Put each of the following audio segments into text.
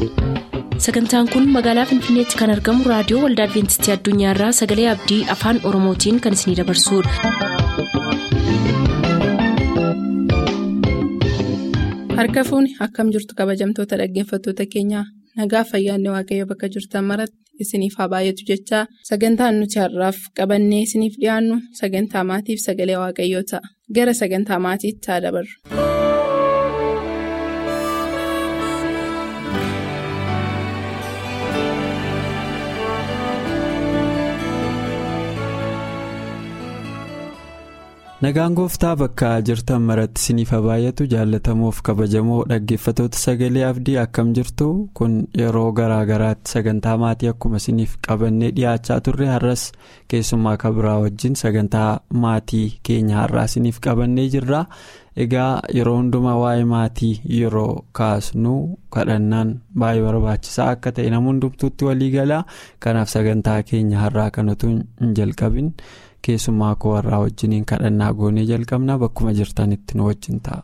sagantaan kun magaalaa finfinneetti kan argamu raadiyoo waldaa adventistii addunyaarraa sagalee abdii afaan oromootiin kan isinidabarsudha. harka fuuni akkam jirtu kabajamtoota dhaggeeffattoota keenyaa nagaa fayyaanne waaqayyo bakka jirtan maratti isiniif haa baay'atu jechaa sagantaan nuti har'aaf qabannee isiniif dhiyaannu sagantaa maatiif sagalee waaqayyoo ta'a gara sagantaa maatiitti haa dabarru. nagaan gooftaa bakka jirtan maratti isiniif haa baay'atu jaallatamoof kabajamoo dhaggeeffatoota sagalee abdii akkam jirtu kun yeroo garaa garaatti sagantaa maatii akkuma isiniif qabannee dhiyaachaa turre har'as keessummaa kabiraa wajjin sagantaa maatii keenya har'aa isiniif qabannee jirra egaa yeroo hundumaa waa'ee maatii yeroo kaasnu kadhannaan baay'ee barbaachisaa akka ta'e nama hundumtuutti walii galaa kanaaf sagantaa keenya har'aa kanatu hin jalqabin. keessummaa koo warraa wajjiniin kadhannaa goonee jalqabnaa bakkuma jirtanitti nu wajjin ta'a.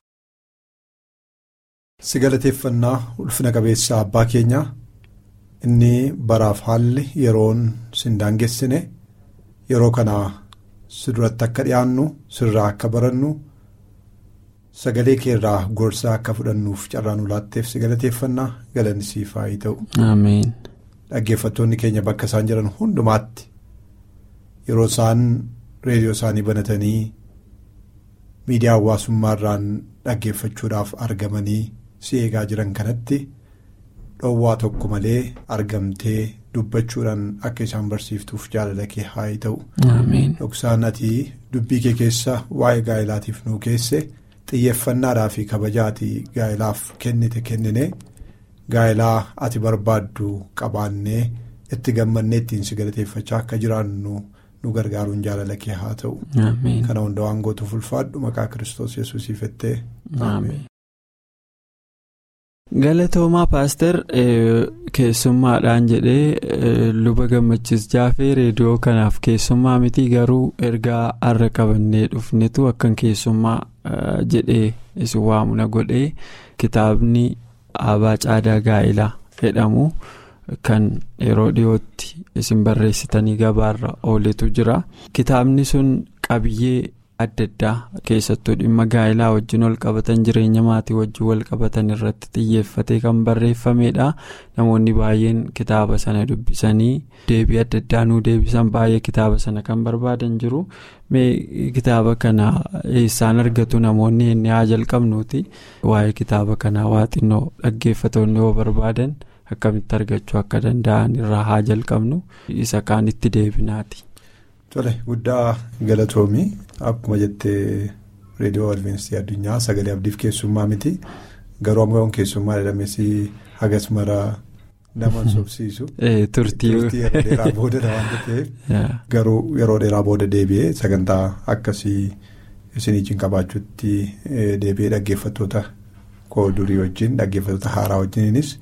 si galateeffannaa ulfina qabeessa abbaa keenya inni baraaf haalli yeroon sin daangessine yeroo kana si duratti akka dhiyaannu sirraa akka barannu sagalee keerraa gorsaa akka fudhannuuf carraa nu laatteef si galateeffannaa galanni siif haa ta'u. dhaggeeffattoonni keenya bakka isaan jiran hundumaatti. yeroo isaan reediyoo isaanii banatanii miidiyaa hawaasummaarraan dhaggeeffachuudhaaf argamanii si eegaa jiran kanatti dhoowwaa tokko malee argamtee dubbachuudhaan akka isaan barsiiftuuf jaalala kee haa ta'u. dhoksaan ati dubbii kee keessa waa'ee gaa'ilaatiif nuu keesse xiyyeeffannaadhaa fi kabajaati gaa'ilaaf kennite kennine gaa'ilaa ati barbaaddu qabaannee itti gammannee ittiin si galateeffachaa akka jiraannu. nu gargaaruun jaalala kee haa ta'u. kana hunda waan gootuuf ulfaadhu maqaa kiristoos yesuusiif jettee. galatoomaa paaster keessummaadhaan jedhee luba gammachiis jaafee reediyoo kanaaf keessummaa miti garuu ergaa har'a qabannee dhufnetu akkan keessummaa jedhee isin waamuna godhee kitaabni abaa caadaa gaa'ilaa jedhamu. kan yeroo dhiyootti isin barreessitanii gabaarra ooletu jira kitaabni sun qabiyyee adda addaa keessattuu dhimma gaa'ilaa wajjin wal qabatan jireenya maatii wajjin wal qabatan irratti xiyyeeffatee kan barreeffamedha namoonni baay'een kitaaba sana dubbisanii deebii adda addaa nuu deebisan baay'ee kitaaba sana kan barbaadan jiru mee kitaaba kana eessaan argatu namoonni inni haa jalqabnuuti waa'ee kitaaba kanaa waa xinnoo dhaggeeffatoonni yoo barbaadan. akkamitti argachuu akka danda'an irraa haa jalqabnu isa kaanitti deebinaati. tole guddaa galatoomii akkuma jettee reediyoo adventistii addunyaa sagalee abdiif keessummaa miti garuu amma keessummaa jedhamees hagas mara nama sobsiisu. turtii yeroo dheeraa booda waan ta'eef garuu yeroo dheeraa booda deebi'ee sagantaa akkasii isiniitiin qabaachuutti deebi'ee dhaggeeffattoota koo durii wajjin dhaggeeffattoota haaraa wajjiniinis.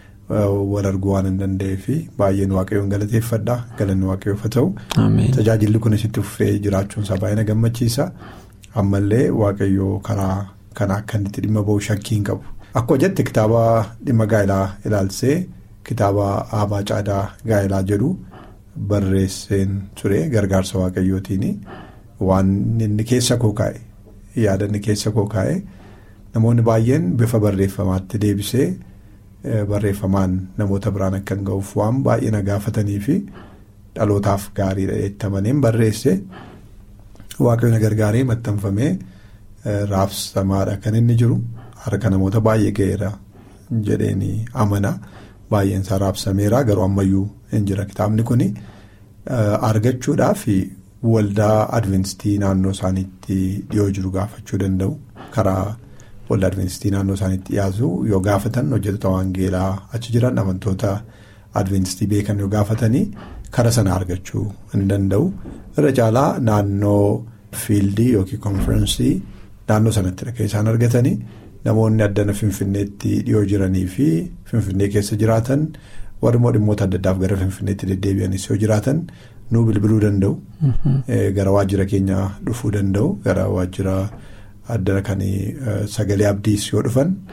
wal arguu waan hin danda'eef baay'een waaqayyoon galateeffadha galanni waaqayyoof haa ta'u. tajaajilli kun isitti fufee jiraachuun isaa baay'ee na gammachiisa ammallee waaqayyoo karaa kana akka inni itti dhimma bahu shakkii hin qabu. akkuma jette kitaaba dhimma gaa'ilaa ilaalsee kitaaba abaa caadaa gaa'ilaa jedhu barreesseen ture gargaarsa waaqayyootiin waan inni keessa koo kaa'e yaada inni keessa koo kaa'e namoonni baay'een bifa barreeffamaatti deebisee. Barreeffamaan namoota biraan akka hin ga'uuf waan baay'ee na gaafatanii fi dhalootaaf gaariidha jettamaneen barreesse waaqayyo na gargaaree maxxanfamee raabsamaadha kan inni jiru harka namoota baay'ee ga'eera jedheen amana baay'een isaa raabsameera garuu ammayyuu hin jira kitaabni kun argachuudhaaf waldaa adventistii naannoo isaaniitti dhiyoo jiru gaafachuu danda'u karaa. waldaa adventistii naannoo isaaniitti dhiyaatu yoo gaafatan hojjettoota waangeelaa achi jiran amantoota adventistii beekan yoo gaafatanii kara sana argachuu hin danda'u irra caalaa naannoo fiildii yookiin konfiraansii naannoo sanatti kan isaan argatanii namoonni addana finfinneetti dhiyoo jiranii fi finfinnee keessa jiraatan warri immoo dhimmoota adda addaaf gara finfinneetti deddeebi'anis yoo jiraatan nuu bilbiluu danda'u. gara waajjira keenya dhufuu danda'u gara waajjira. addana kan sagalee abdiis yoo dhufan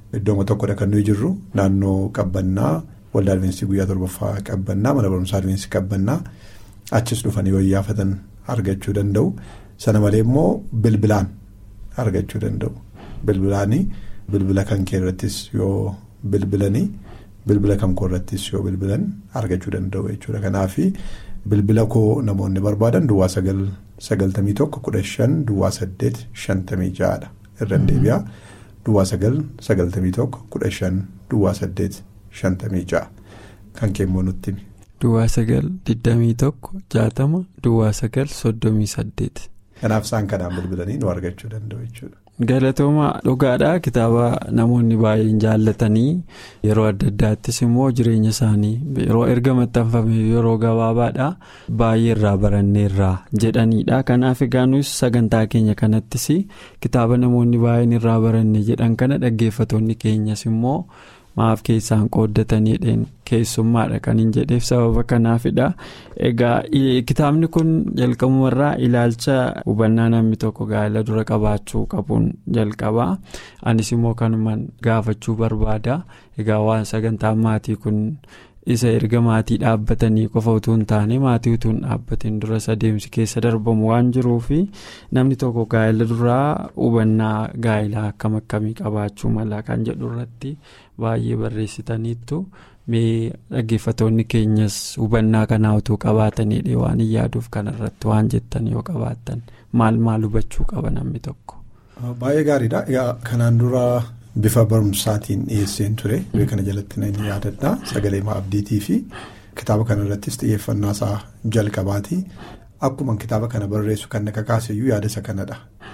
iddooma tokkodha kan nuyi jirru naannoo qabbannaa waldaa Adventistii guyyaa torbaffaa qabbannaa mana barumsaa Adventistii qabbannaa achis dhufanii yoo iyyaafatan argachuu danda'u sana malee immoo bilbilaan argachuu danda'u bilbilaanii bilbila kan kee irrattis yoo bilbilanii bilbila kan koo irrattis yoo bilbilan argachuu danda'u jechuudha kanaaf bilbila koo namoonni barbaadan duwwaa sagal sagaltamii tokko kudha shan duwwaa saddeet shantamii ja'adha irra deebi'aa duwwaa sagal sagaltamii tokko kudha shan duwwaa saddeet shantamii ja'a kan keemmoo nutti. Duwwaa sagal digdamii tokko jaatama duwwaa sagal soddomii saddeet. Kanaaf isaan kanaan bilbilanii nu argachuu danda'u jechuudha. Galatooma dhugaadhaa kitaaba namoonni baay'een jaallatanii yeroo adda addaattis immoo jireenya isaanii yeroo erga maxxanfame yeroo gabaabaadhaa baay'ee irraa baranneerraa jedhanidha. Kanaaf egaa nus sagantaa keenya kanattis kitaaba namoonni baay'een irraa baranne jedhan kana dhaggeeffatoonni keenyas immoo. maaf keessaan qooddataniidhaan keessummaadha kan hin jedheef sababa kanaafidha egaa kitaabni kun jalqabumarraa ilaalcha hubannaa namni tokko gaa'ela dura qabaachuu qabuun jalqabaa anis immoo kanumaan gaafachuu barbaada egaa waan sagantaan maatii kun isa erga maatii dhaabbatanii qofa utuu hin taane maatii utuu hin dhaabbatiin duras adeemsi keessa darbamu waan jiruufi namni tokko gaa'ela duraa hubannaa gaa'elaa akkam akkamii qabaachuu mala kan jedhu irratti baay'ee barreessitaniittu mee dhaggeeffatoonni keenyas hubannaa kanaa utuu qabaataniidha waan hin yaaduuf kanarratti waan jettan yoo qabaatan maal maal hubachuu qaba namni tokko. Baay'ee gaariidha egaa kanaan dura. Bifa barumsaatiin dhiyeesseen ture. Kana jalatti ni yaadadha. Sagalee abdiitii fi kitaaba kana irrattis xiyyeeffannaa isaa jalqabaati. Akkuma kitaaba kana barreessu kan akka kaaseyyuu yaada isa kanadha.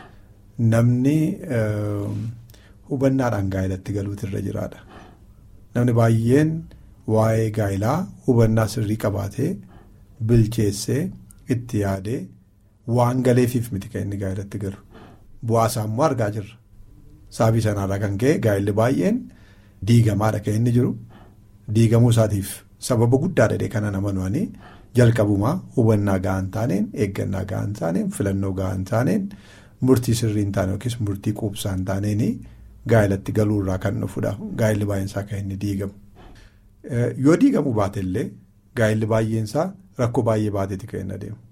Namni hubannaadhaan gaa'elatti galuutu irra jiraadha. Namni baay'een waa'ee gaa'elaa hubannaa sirrii qabaatee bilcheessee itti yaadee waan galeefiif miti kan inni gaa'elatti galu. Bu'aasaa immoo argaa jirra. Saabii sanaarraa kan ka'e gaa'elli baay'een diigamaadha kan inni jiru diigamuu isaatiif sababa guddaadha kana nama nuwanii jalqabumaa hubannaa ga'an taaneen eeggannaa ga'an taaneen filannoo ga'an taaneen murtii sirrii hin taane yookiis murtii quubsaa hin taaneen gaa'elatti galuurraa kan dhufudha gaa'elli baay'eensaa kan inni diigamu. Yoo diigamuu baate illee gaa'elli baay'eensaa rakkoo baay'ee baateeti kan inni adeemu.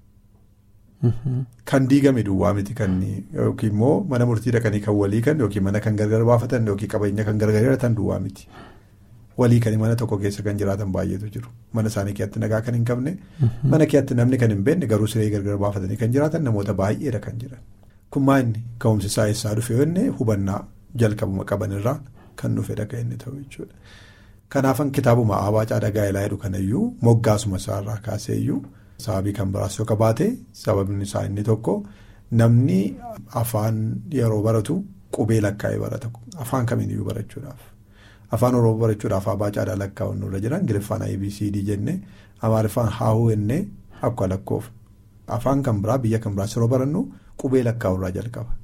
Kan diigame duwwaa miti kan yookiin immoo mana murtii dhaqanii kan walii kan yookiin mana kan gargar baafatan yookiin qabeenya kan gargar hiratan duwwaa miti. Walii kan mana tokko keessa kan jiraatan baay'eetu jiru. Mana isaanii keessatti nagaa kan hin qabne. Mana keessatti namni kan hin beekne garuu siree gargar baafatanii kan jiraatan namoota baay'eedha kan jiran. Kun maanni ka'umsi isaa eessaa dhufe yoo inni hubannaa jalqabuma qabanirraa kan dhufedha kan inni ta'u jechuudha. Kanaafan kitaabuma Aabaa Caadaa Gaa'elaa jedhu kanayyuu moggaasuma isaarraa kaaseeyyuu. Sababii kan biraas yoo qabaate sababni isaa inni tokko namni afaan yeroo baratu qubee lakkaa'ee barata afaan kamiiniyyuu barachuudhaaf afaan oromoo barachuudhaaf Aabaa Caadaa lakkaa'uun nurra jira ingiliffaan abcd jennee amaariffaan haahuu jennee akka lakkoof afaan kan biraa biyya kan biraas yeroo barannu qubee lakkaa'urraa jalqaba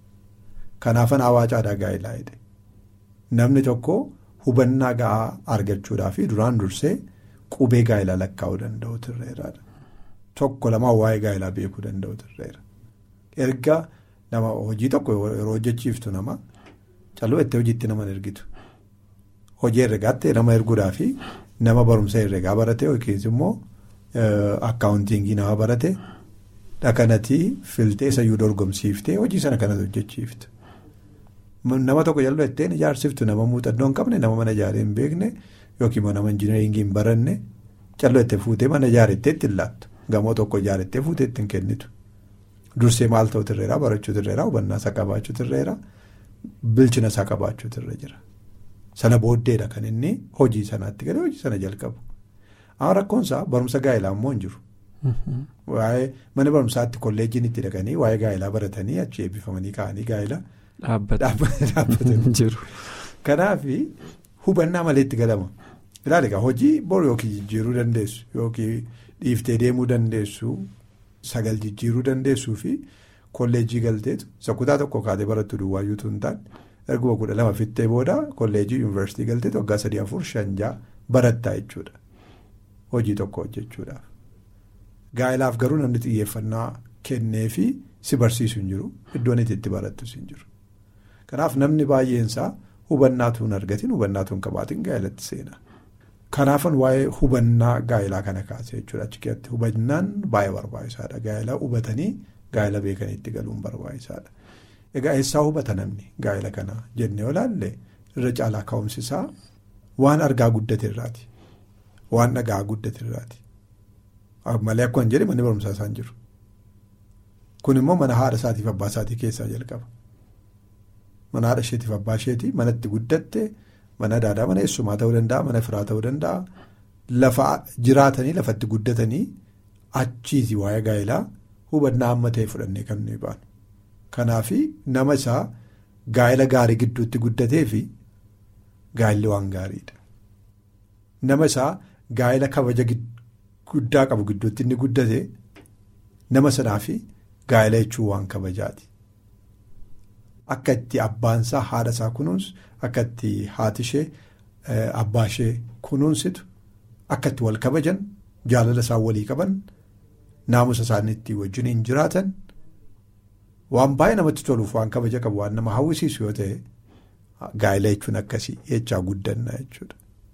kanaafan Aabaa Caadaa gaa'elaa jedhe namni tokko hubannaa ga'aa argachuudhaaf duraan dursee qubee gaa'elaa lakkaa'uu danda'u turreeraadha. Tokko lamaa waa'ee gaa'elaa beekuu danda'u turreera. Erga nama hojii tokko yeroo hojjechiiftu nama calluu itti hojiitti nama ergitu. Hojii herregaatti nama erguudhaa fi nama barumsa herregaa barate yookiin immoo akkaawuntiingii nama barate dhaqanatii filtee sayyuu dorgomsiiftee hojii sana kanas hojjechiiftu. Nama tokko jallu ittiin ijaarsiftu nama muuxannoo hin qabne nama mana ijaaree hin beekne yookiin immoo nama injineeringii hin baranne calluu itti fuutee mana ijaarettee ittiin laattu. Gamoo tokko ijaarettee fuutee ittiin kennitu. Dursee maal ta'u tirreeraa barachuu tirreeraa hubannaa isaa qabaachuu tirreeraa bilchina isaa qabaachuu tirre jira. Sana booddeedha kan inni hojii sanaatti galee hojii sana jalqabu. Amma rakkoon isaa barumsa gaa'elaa immoo hin jiru. Waa'ee mana barumsaatti kolleejjiin itti dhaqanii waa'ee gaa'elaa baratanii achi eebbifamanii ka'anii gaa'elaa. Dhaabbatanii jiru. Kanaaf hubannaa malee itti galama. Ilaali egaa hojii bor yookiin jijjiiruu dandeessu yookiin. Dhiiftee deemuu dandeessu sagal jijjiiruu dandeessuu fi kolleejjii galteetu isa kutaa tokko kaatee barattu duwwaayyuutu hin taane erguma kudha lama fittee booda kolleejjii yuunivarsiitii galteetu waggaa sadii afur shanjaa barattaa jechuudha hojii tokko hojjechuudhaaf. Gaa'elaaf garuu namni xiyyeeffannaa kennee fi si barsiisu hin jiru iddoon itti barattus hin jiru. Kanaaf namni baay'eensaa hubannaatu hin argatin hubannaatu hin qabaatin gaa'elatti seena. Kanaafan waa'ee hubannaa gaa'elaa kana kaasee jechuudha achi keessatti hubannaan baay'ee barbaachisaadha gaa'elaa hubatanii gaa'ela beekanii itti galuun barbaachisaadha. Egaa eessaa hubata namni gaa'ela kana jennee olaalle irra caalaa ka'umsi isaa waan argaa guddate irraati waan dhagaa guddate irraati malee akkuma hin jedhe manni barumsaa isaan jiru. Kun immoo mana haadha isaatiif abbaa isaatii keessaa jalqaba. Mana haadha isheetiif abbaa isheetii manatti guddatte mana daadaa mana eessumaa ta'uu danda'a mana firaa ta'uu danda'a lafa jiraatanii lafatti guddatanii achiiti waa'ee gaa'elaa hubannaa amma ta'e fudhannee kan nuyi baanu. Kanaaf nama isaa gaa'ela gaarii gidduutti guddatee fi gaa'elli waan gaariidha. Nama isaa gaa'ela kabaja guddaa qabu gidduutti inni guddate nama sanaa fi gaa'ela jechuun waan kabajaati. Akka itti abbaan isaa haadha isaa kunuunsu akka itti haati ishee abbaa ishee kunuunsitu akka itti wal kabajan jaalala isaan walii qaban naamusa isaaniitti wajjin jiraatan waan baay'ee namatti toluuf waan kabaja qabu waan nama hawwisiisu yoo ta'e gaa'ela jechuun akkasii jechaa guddanna jechuudha.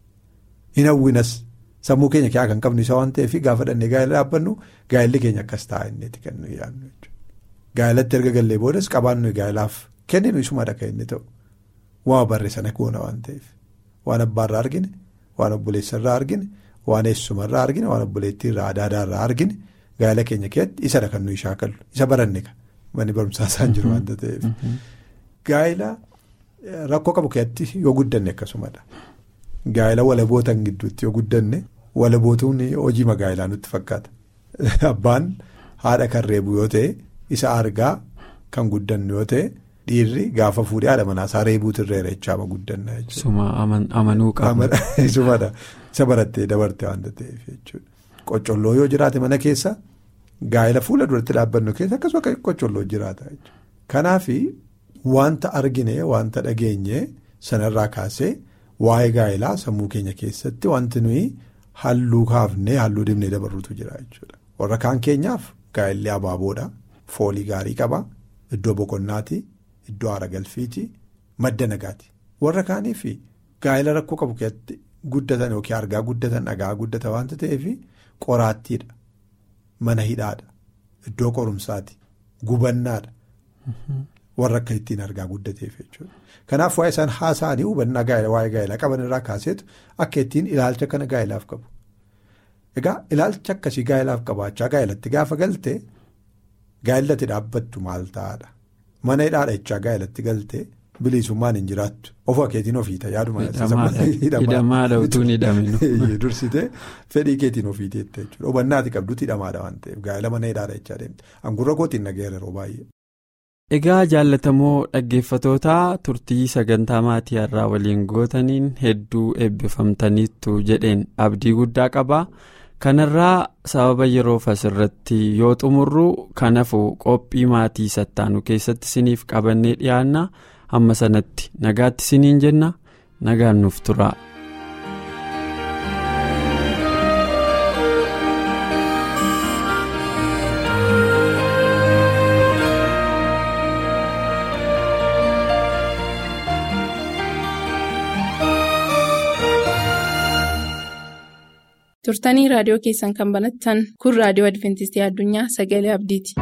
Hin hawwinas sammuu keenya keessaa kan qabnu isa waan ta'eef gaafa dhannee gaa'ela dhaabbannu gaa'elli keenya akkas ta'a innitti kan nuyi yaadnu jechuudha. Gaa'elatti erga gallee boodas qabaannu gaa'elaaf kenninu isumadha kan inni ta'u waan barre sana goona waan ta'eef waan abbaarraa argine waan obboleessarraa argine waan eessumarraa argine waan obboleettiirraa adaadaarraa argine gaa'ela keenya keessatti isadha kan nuyi shaakallu isa baranne manni barumsaa isaan jiru waanta ta'eef. Gaa'ela rakkoo qabu keessatti yoo guddanne akkasumadha. Gaa'ela walabootan gidduutti yoo guddanne walabootuun hojii magaa'elaa nutti fakkaata. Abbaan haadha kan reebu yoo ta'e isa argaa kan guddannu yoo ta'e dhiirri gaafa fuudhee haadha manaasaa reebuutu irra irreechaama guddanna jechuudha. Suma amanuu qaba. Sumadha. Isa barattee dabarte waanta ta'eef jechuudha. Qoccolloo yoo jiraate mana keessa gaa'ela fuula duratti dhaabbannu keessa akkasuma qoccolloo jiraata jechuudha. Kanaaf wanta argine wanta dhageenye sanarraa kaasee waa'ee gaa'elaa sammuu keenya keessatti wanti nuyi halluu kaafnee halluu dibnee dabarruutu jira jechuudha. Warra kaan keenyaaf gaa'elli abaaboodha. Foolii gaarii qaba. Iddoo boqonnaati. Iddoo haara galfiiti. Madda nagaati. Warra kaaniif gaa'ela rakkoo qabu keessatti guddatan yookiin argaa guddatan dhagaa guddata waanta ta'eef qoraattiidha. Mana hidhaadha. Iddoo qorumsaati. Gubannaadha. Warra akka ittiin argaa guddateef jechuudha. Kanaaf waa'ee isaan haasa'anii hubannaa waa'ee gaa'elaa qaban irraa kaaseetu akka ittiin ilaalcha kana gaa'elaaf qabu. Egaa ilaalcha akkasii gaa'elaaf qabaachaa gaa'elatti gaafa galte gaa'elatti dhaabbattu maal ta'aadha. Mana hidhaadha jechaa gaa'elatti galte bilisummaan hin jiraattu. Ofuma keetiin ofiita yaaduma. Hidhamaadha utuun hidhaminu. Dursitee fedhii keetiin ofiiteetta jechuudha. Hubannaati qabduutti hidhamaadha waan ta'eef gaa'ela mana hidhaadha jechaa deemte. Angurra kootiin nageera yeroo baay'ee. Egaa jaallatamoo dhaggeeffatootaa turtii sagantaa maatii har'aa waliin gootaniin hedduu eebbifamtaniittu jedheen abdii guddaa qaba. Kanarraa sababa yeroof asirratti yoo xumurru kanafu qophii maatii sattaanu keessatti isiniif qabannee dhiyaanna hamma sanatti nagaatti isiniin jenna nagaan nuuf tura. turtanii raadiyoo keessan kan banattan kun raadiyoo adventistii addunyaa sagalee abdiiti.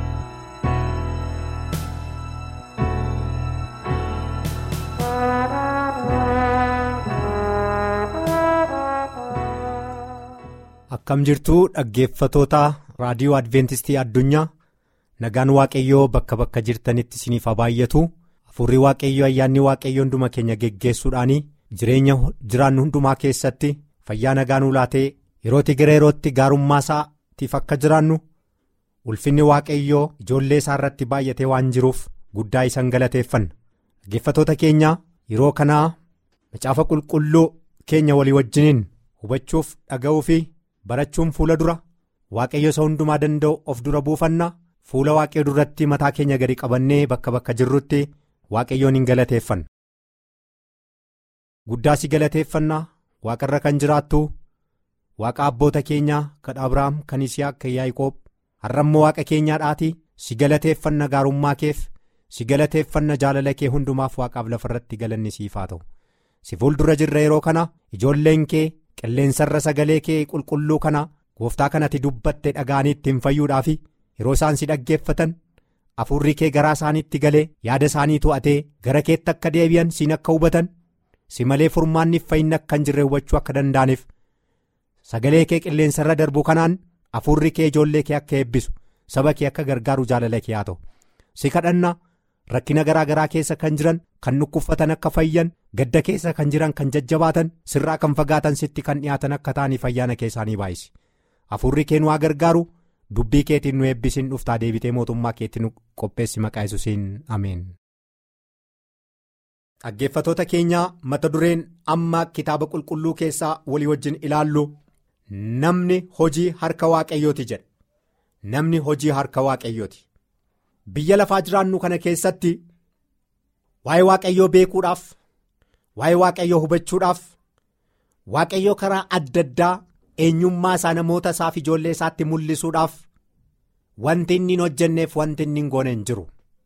akkam jirtuu dhaggeeffatoota raadiyoo adventistii addunyaa nagaan waaqayyoo bakka bakka jirtanitti isiniif haa baay'atu hafuurri waaqayyoo ayyaanni waaqayyoo hunduma keenya geggeessuudhaan jireenya jiraannu hundumaa keessatti fayyaa nagaa nuu laatee yerootti gara yerootti gaarummaa isaatiif akka jiraannu ulfinni waaqayyoo ijoollee isaa irratti baay'atee waan jiruuf guddaa isan galateeffanna dhaggeeffatoota keenya yeroo kanaa macaafa qulqulluu keenya walii wajjiniin hubachuuf dhaga'uu fi barachuun fuula dura waaqayyo isa hundumaa danda'u of dura buufanna fuula waaqayyo duratti mataa keenya gadi qabannee bakka bakka jirrutti waaqayyoon hin galateeffanna. guddaa si galateeffanna waaqarra kan jiraattu waaqa abboota keenyaa kan abrahaam kan isiyaaq kan yaaqoob har'ammoo waaqa keenyaadhaati si galateeffanna gaarummaa keef si galateeffanna jaalala kee hundumaaf waaqaaf lafarratti galanni siif haa ta'u si fuuldura jirra yeroo kana ijoolleen kee qilleensarra sagalee kee qulqulluu kana gooftaa kanatti dubbatte dhaga'anii ittiin fayyuudhaaf yeroo isaan si dhaggeeffatan hafuurri kee garaa isaaniitti galee yaada isaanii to'atee gara keetti akka deebi'an siin akka hubatan si malee furmaanniif fayyinni akka hin jirre hubachuu akka danda'aniif sagalee kee qilleensarra darbu kanaan hafuurri kee ijoollee kee akka eebbisu saba kee akka gargaaru jaalala kee haa ta'u si kadhanna rakkina garaa garaa keessa kan jiran kan dhukkuffatan akka fayyan gadda keessa kan jiran kan jajjabaatan sirraa kan fagaatan sitti kan dhiyaatan akka ta'aniif ayyaana kee isaanii baay'isi hafuurri kee nu haa gargaaru dubbii keetiin nu eebbisiin dhuftaa deebitee mootummaa keetti nu qopheessi maqaa yesuusiin ameen. dhaggeeffatoota keenyaa mata dureen amma kitaaba qulqulluu keessaa walii wajjin ilaallu namni hojii harka waaqayyooti jedha namni hojii harka waaqayyooti biyya lafaa jiraannu kana keessatti waa'ee waaqayyoo beekuudhaaf waa'ee waaqayyoo hubachuudhaaf waaqayyoo karaa adda addaa eenyummaa isaa namoota isaaf ijoollee isaatti mul'isuudhaaf wanti inni hin hojjenneef wanti inni hin goone hin jiru.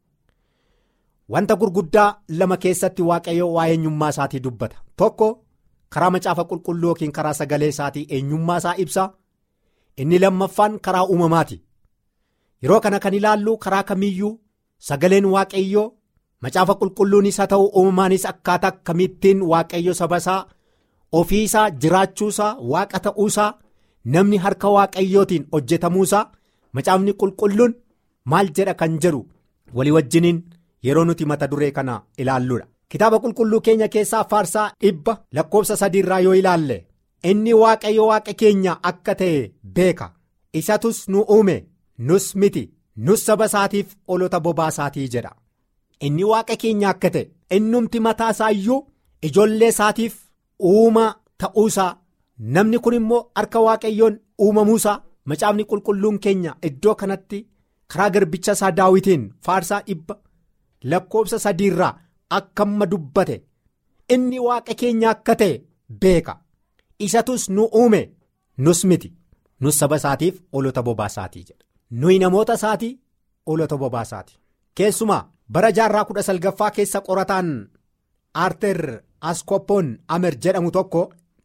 wanta gurguddaa lama keessatti waaqayyo waa'ee eenyummaa isaatii dubbata tokko karaa macaafa qulqulluu yookiin karaa sagalee isaatii eenyummaa isaa ibsa inni lammaffaan karaa uumamaati yeroo kana kan ilaallu karaa kamiyyuu sagaleen waaqayyoo macaafa qulqulluunis haa ta'u uumamaanis akkaataa kamittiin waaqayyo saba isaa ofii isaa jiraachuusaa waaqa ta'uusaa namni harka waaqayyootiin hojjetamuusaa macaafni qulqulluun maal jedha kan jedhu walii wajjiniin. yeroo nuti mata duree kana ilaalluudha kitaaba qulqulluu keenya keessaa faarsaa dhibba lakkoofsa sadiirraa yoo ilaalle inni waaqayyo waaqa keenya akka ta'e beeka isatus nu uume nus miti nus saba isaatiif olota bobaa isaatii jedha inni waaqa keenya akka ta'e innumti mataa isaa iyyuu ijoollee isaatiif uuma ta'uusaa namni kun immoo harka waaqayyoon uumamuusaa macaafni qulqulluun keenya iddoo kanatti karaa garbicha isaa daawitiin faarsaa dhibba. lakkoofsa sadiirraa akka amma dubbate inni waaqa keenya akka ta'e beeka isatus nu uume nus miti nus saba isaatiif olota bobaa isaatii jedha nuyi namoota isaatii olota bobaa isaatii keessumaa bara jaarraa kudha salgaffaa keessa qorataan aarter askoppoon amer jedhamu tokko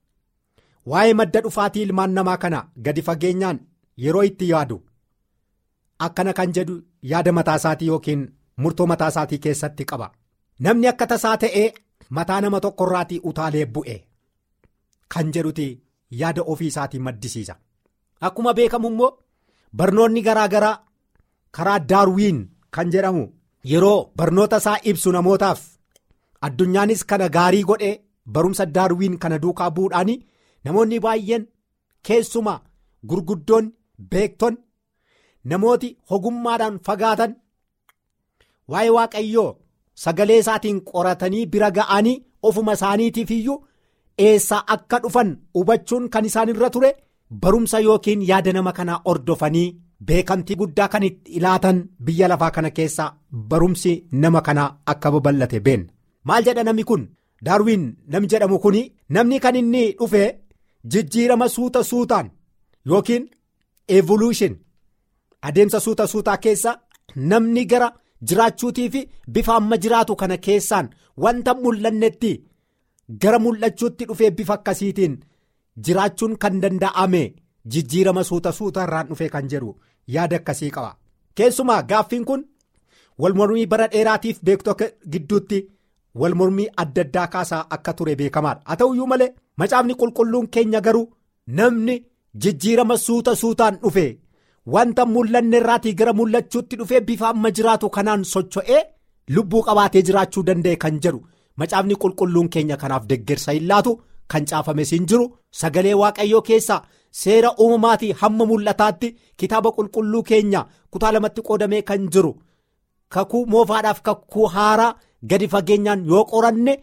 waa'ee madda dhufaatii ilmaan namaa kana gadi fageenyaan yeroo itti yaadu akkana kan jedhu yaada mataa isaatii yookiin. murtoo mataa isaatii keessatti qaba namni akka tasaa ta'ee mataa nama tokkorraatii utaalee bu'e kan jedhuti yaada ofii isaatii maddisiisa akkuma beekamu immoo barnoonni garaa garaa karaa daarwiin kan jedhamu yeroo barnoota isaa ibsu namootaaf addunyaanis kana gaarii godhee barumsa daarwiin kana duukaa bu'uudhaan namoonni baay'een keessumaa gurguddoonni beekton namooti ogummaadhaan fagaatan. waa'ee waaqayyoo sagalee isaatiin qoratanii bira ga'anii ofuma isaaniitiif iyyuu eessaa akka dhufan hubachuun kan isaan irra ture barumsa yookiin yaada nama kanaa ordofanii beekamtii guddaa kan itti ilaatan biyya lafaa kana keessaa barumsi nama kanaa akka babal'ate beenna maal jedha namni kun daarwiin namni jedhamu kun namni kan inni dhufe jijjiirama suuta suutaan yookiin evolution adeemsa suuta suutaa keessa namni gara. jiraachuutii fi bifa amma jiraatu kana keessaan wanta mul'annetti gara mul'achuutti dhufee bifa akkasiitiin jiraachuun kan danda'ame jijjiirama suuta suuta irraan dhufee kan jedhu yaada akkasii qaba. Keessumaa gaaffiin kun walmormii bara dheeraatiif beektota gidduutti walmormii adda addaa kaasaa akka ture beekamaadha. Haa ta'uyyuu malee macaafni qulqulluun keenya garuu namni jijjiirama suuta suutaan dhufe. wanta mul'anne irraatii gara mul'achuutti dhufee bifa amma jiraatu kanaan socho'ee lubbuu qabaatee jiraachuu danda'e kan jedhu macaafni qulqulluun keenya kanaaf deggersa hin laatu kan caafames hin jiru sagalee waaqayyoo keessaa seera uumamaatii hamma mul'ataatti kitaaba qulqulluu keenya kutaa lamatti qoodamee kan jiru kakuu moofaadhaaf kakuu haaraa gadi fageenyaan yoo qoranne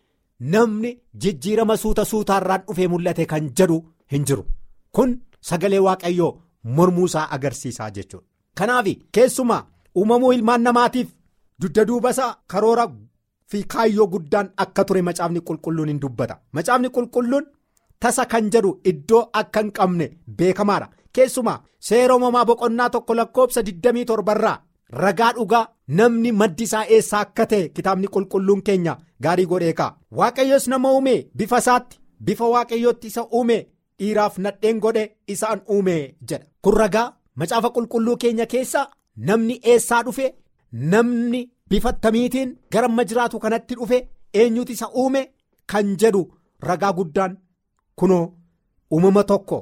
namni jijjiirama suuta suutaarraan dhufee mul'ate kan jedhu hin jiru kun sagalee waaqayyoo. mormuu isaa agarsiisaa jechuudha. Kanaaf keessumaa uumamuu ilmaan namaatiif dugda duuba isaa karoora fi kaayyoo guddaan akka ture macaafni qulqulluun hin dubbata. Macaafni qulqulluun tasa kan jedhu iddoo akka hin qabne beekamaadha. Keessumaa seera uumamaa boqonnaa tokko lakkoofsa 27 irraa ragaa dhugaa namni maddi isaa eessaa akka ta'e kitaabni qulqulluun keenya gaarii godhee ka'a waaqayyos nama uume bifa isaatti bifa waaqayyootti isa uume dhiiraaf nadheen godhe isaan uume jedha kun ragaa macaafa qulqulluu keenya keessa namni eessaa dhufe namni bifa tamiitiin gara amma jiraatu kanatti dhufe eenyutu isa uume kan jedhu ragaa guddaan kunoo uumama tokko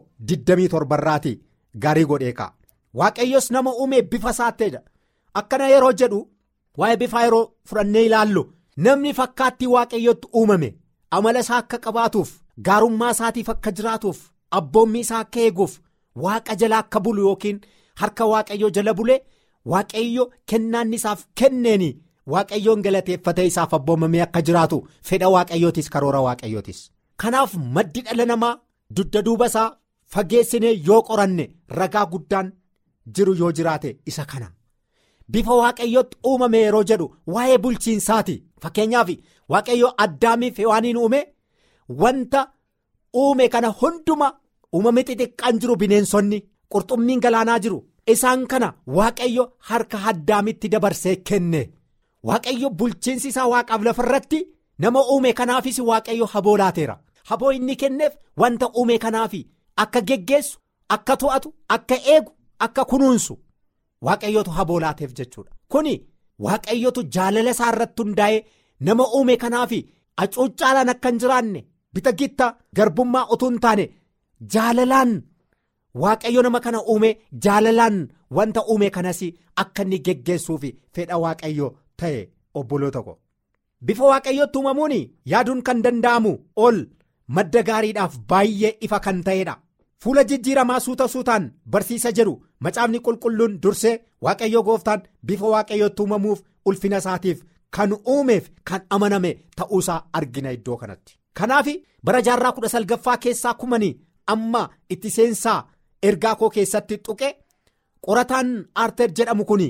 27 irraati gaarii godhee ka'a waaqayyos nama uume bifa isaatteedha akkana yeroo jedhu waa'ee bifaa yeroo fudhannee ilaallu namni fakkaattii waaqayyootti uumame amala isaa akka qabaatuuf gaarummaa isaatiif akka jiraatuuf abboommii isaa akka eeguuf waaqa jala akka bulu yookiin harka waaqayyoo jala bulee waaqayyo kennaan isaaf kenneeni waaqayyoon galateeffatee isaaf abboomamee akka jiraatu fedha waaqayyootis karoora waaqayyootis kanaaf maddi dhala namaa dugda duuba isaa fageessinee yoo qoranne ragaa guddaan jiru yoo jiraate isa kana. bifa waaqayyootti uumame yeroo jedhu waa'ee bulchiinsaati fakkeenyaaf waaqayyo addaamiif hewaaniin uume wanta uume kana hunduma uumame xixiqqaan jiru bineensonni qurxummiin galaanaa jiru isaan kana waaqayyo harka addaamitti dabarsee kenne waaqayyo bulchiinsi isaa waaqaaf lafarratti nama uume kanaafis waaqayyo haboo laateera haboo inni kenneef wanta uume kanaaf akka geggeessu akka to'atu akka eegu akka kunuunsu. waaqayyotu haboo laateef jechuudha kuni waaqayyotu jaalala isaa irratti hundaa'ee nama uume kanaaf acuuccaalaan akka hin jiraanne bita gitta garbummaa utuu hin taane jaalalaan waaqayyo nama kana uume jaalalaan wanta uume kanas akka inni geggeessuuf fedha waaqayyo ta'e obboloota ko bifa waaqayyootti uumamuun yaaduun kan danda'amu ol madda gaariidhaaf baay'ee ifa kan ta'edha. fuula jijjiiramaa suuta suutaan barsiisa jedhu macaafni qulqulluun dursee waaqayyo gooftaan bifa waaqayyootti uumamuuf ulfina isaatiif kan uumeef kan amaname ta'uusaa argina iddoo kanatti. kanaaf bara jaarraa kudha salgaffaa keessaa kumanii amma itti seensaa ergaa koo keessatti tuqe qorataan aarter jedhamu kun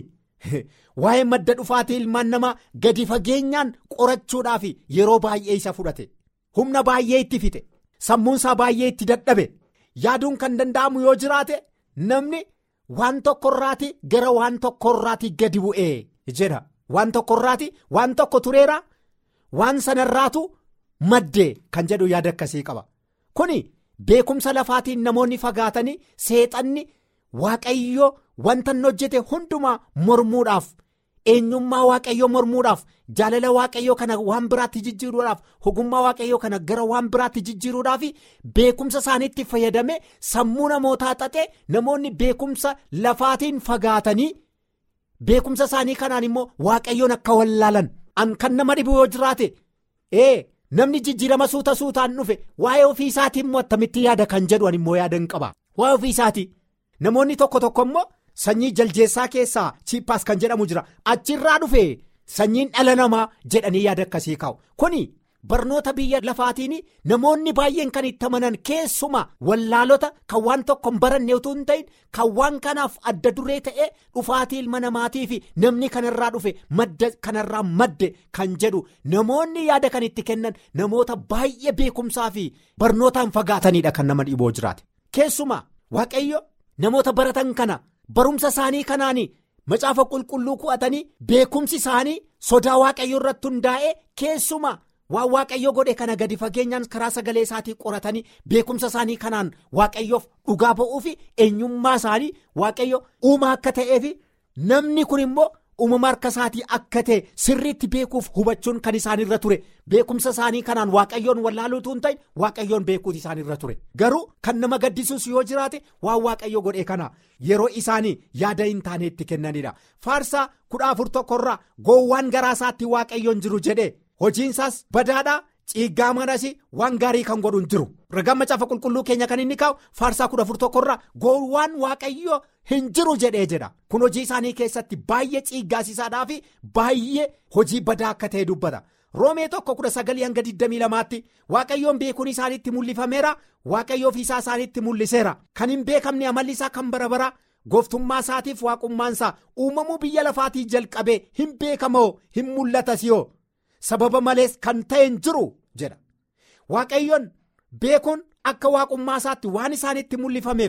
waa'ee madda dhufaatii ilmaan namaa gadi fageenyaan qorachuudhaaf yeroo baay'ee isa fudhate humna baay'ee itti fixe sammuunsaa baay'ee itti dadhabe. yaaduun kan danda'amu yoo jiraate namni waan tokkorraati gara waan tokkorraati gadi bu'ee jedha waan tokkorraati waan tokko tureera waan sanarraatu maddee kan jedhu yaada akkasii qaba kuni beekumsa lafaatiin namoonni fagaatanii seexanni waaqayyo wanta inni hojjete hundumaa mormuudhaaf eenyummaa waaqayyoo mormuudhaaf jaalala waaqayyoo kana waan biraatti jijjiiruudhaaf ogummaa waaqayyoo kana gara waan biraatti jijjiiruudhaaf beekumsa isaaniitti fayyadame sammuu namootaa xaxe namoonni beekumsa lafaatiin fagaatanii beekumsa isaanii kanaan immoo waaqayyoon akka wallaalan an kan nama dhibu yoo jiraate ee namni jijjiirama suuta suutaan dhufe waa'ee ofii isaatii immoo attamitti yaada kan jedhu an immoo yaada hin qaba waa'ee ofii isaatii namoonni tokko tokko immoo. Sanyii jaljeessaa keessaa chiippaas kan jedhamu jira achirraa dhufe sanyiin dhala namaa jedhanii yaada akkasii kaa'u kuni barnoota biyya lafaatiin namoonni baay'een kan itti amanan keessuma wallaalota kan waan tokko hin baranne utuu hin ta'in kan waan kanaaf adda duree ta'e dhufaatii ilma namaatii fi namni kanarraa dhufe madda kanarraa madde kan jedhu namoonni yaada kan itti kennan namoota baay'ee beekumsaa fi barnootaan fagaatanidha kan nama dhiboo jiraate keessuma waaqayyo namoota baratan kana. barumsa isaanii kanaan macaafa qulqulluu ku'atanii beekumsi isaanii sodaa waaqayyoo irratti hundaa'e keessuma waan waaqayyo godhe kana gadi fageenyaan karaa sagalee isaatii qoratanii beekumsa isaanii kanaan waaqayyoof dhugaa ba'uu fi eenyummaa isaanii waaqayyo uumaa akka ta'eef namni kun immoo uumama harka isaatii akka ta'e sirriitti beekuuf hubachuun kan isaanirra ture beekumsa isaanii kanaan waaqayyoon wallaaluutu hin ta'in waaqayyoon beekuutu isaanirra ture garuu kan nama gaddisuus yoo jiraate waan waaqayyo godhe kana yeroo isaanii yaada hin taane itti kennanidha faarsaa kudha afur tokkorraa goowwaan garaa isaatti waaqayyoon jiru jedhe hojiinsaas badaadhaa ciiggaa manas waan gaarii kan godhu hin jiru ragaan macaafa qulqulluu keenya kan inni kaa'u faarsaa kudha afur tokkorraa goowwaan waaqayyo hin jiru jedhee jedha kun hojii isaanii keessatti baay'ee ciiggaasiisaadhaa fi baay'ee hojii badaa akka ta'e dubbata roomee tokko kudha sagalii hanga 22tti waaqayyoon beekuun isaaniitti mul'ifameera waaqayyo ofiisaa isaaniitti mul'iseera kan hin beekamne amalli isaa kan bara bara gooftummaa isaatiif waaqummaan isaa uumamuu biyya lafaatii jalqabee hin beekamoo hin mul'atas yoo sababa malees kan ta'e hin jiru jedha waaqayyoon beekuun akka waaqummaa isaatti waan isaanitti mul'ifameef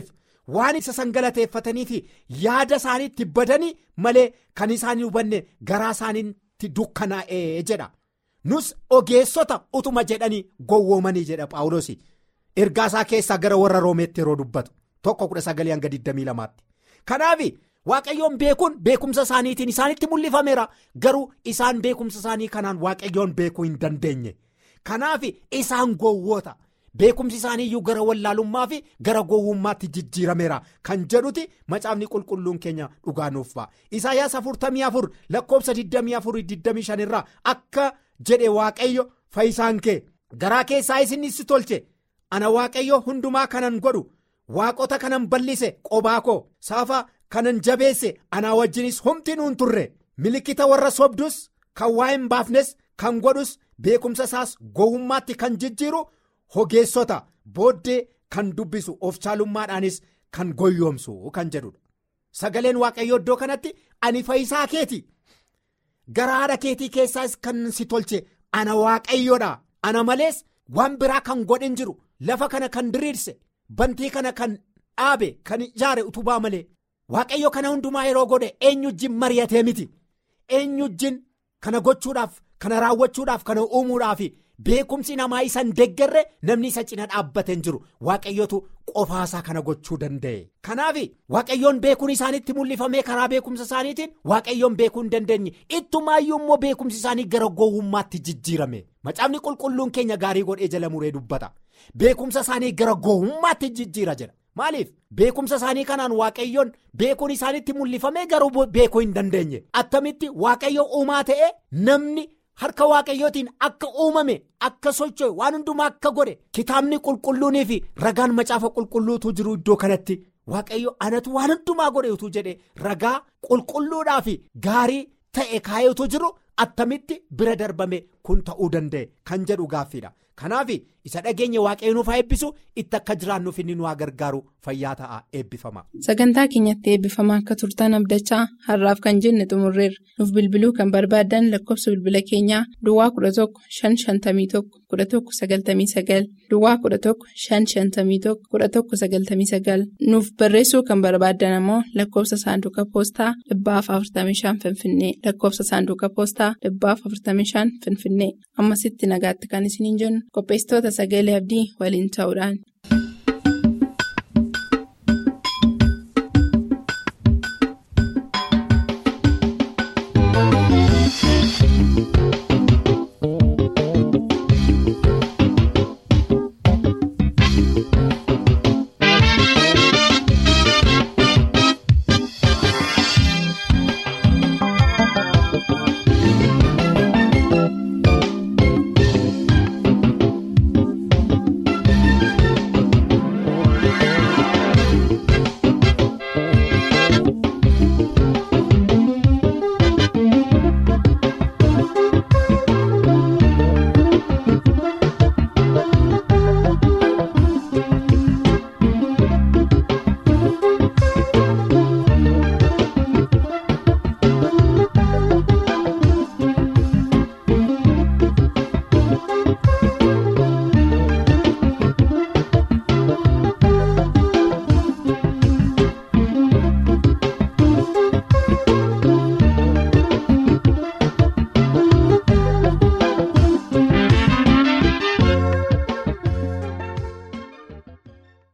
waan isa san galateeffatanii fi yaada isaaniitti badanii malee kan isaan hubanne garaa isaaniitti dukkanaa'ee jedha nus ogeessota utuma jedhanii gowwoomanii jedha paawuloos ergaa isaa keessaa gara warra roomeetti yeroo dubbatu tokko kudha sagalee hanga 22tti kanaaf waaqayyoon beekuun beekumsa isaaniitiin isaanitti mul'ifameera garuu isaan beekumsa isaanii kanaan waaqayyoon beekuu hin dandeenye kanaaf isaan gowwoota. beekumsi isaaniiyyuu gara wallaalummaa fi gara gowwummaatti jijjiirameera kan jedhuti macaafni qulqulluun keenya dhugaa nuuf ba'a isaayyaas 44 lakkoobsa 24-25 irraa akka jedhe waaqayyo fayyisaan kee garaa keessaa isin si tolche ana waaqayyo hundumaa kanan godhu waaqota kanan bal'ise qobaa koo saafa kanan jabeesse anaa wajjinis humti nuun turre milikkita warra sobdus kan waa hin baafnes kan godhus beekumsa isaas gowwummaatti kan jijjiiru. Hogeessota booddee kan dubbisu of caalummaadhaanis kan goyyoomsu kan jedhudha. Sagaleen waaqayyoo iddoo kanatti ani fayyisaa keeti. Gara haadha keetii keessaas kan si tolche ana waaqayyoodha. Ana malees waan biraa kan godhin jiru lafa kana kan diriirse bantii kana kan dhaabe kan ijaare utubaa malee waaqayyo kana hundumaa yeroo godhe eenyujjin mari'atee miti. Eenyujjin kana gochuudhaaf kana raawwachuudhaaf kana uumuudhaaf. Beekumsi namaa isa hin deeggarre namni isa cina dhaabbatee hin jiru waaqayyotu qofaasaa kana gochuu danda'e. Kanaaf waaqayyoon beekuun isaaniitti mul'ifamee karaa beekumsa isaaniitiin waaqayyoon beekuu hin dandeenye ittumaayyuu immoo beekumsi isaanii gara gowwummaatti jijjiirame. Macaafni qulqulluun keenya gaarii godhee jala muree dubbata. Beekumsa isaanii gara gowwummaatti jijjiira jedha. Maaliif beekumsa isaanii kanaan waaqayyoon beekuun isaaniitti mul'ifamee garuu beekuu hin dandeenye. Attamitti waaqayyo uumaa ta'e namni. Harka waaqayyootiin akka uumame akka socho'e waan hundumaa akka godhe kitaabni qulqulluunii fi ragaan macaafa qulqulluutu jiru iddoo kanatti waaqayyo anatu waan hundumaa godhe utuu jedhe ragaa qulqulluudhaa fi gaarii ta'e kaayetu jiru attamitti bira darbame kun ta'uu danda'e kan jedhu gaaffiidha. Kanaaf isa dhageenya waaqayyo nuuf haa eebbisu itti akka jiraannuuf inni nu haa gargaaru fayyaa ta'a eebbifama. Sagantaa keenyatti eebbifama akka turtan abdachaa har'aaf kan jenne xumurreerra. Nuuf bilbiluu kan barbaadan lakkoofsa bilbila keenyaa Duwwaa 11 551 11 99 Duwwaa 11 551 11 99 nuuf barreessuu kan barbaadan ammoo lakkoofsa saanduqa poostaa 45 Finfinnee lakkoofsa saanduqa poostaa 45 Finfinnee ammasitti nagaatti kan isiniin jennu. qopheessitoota sagalee abdii waliin ta'uudhaan.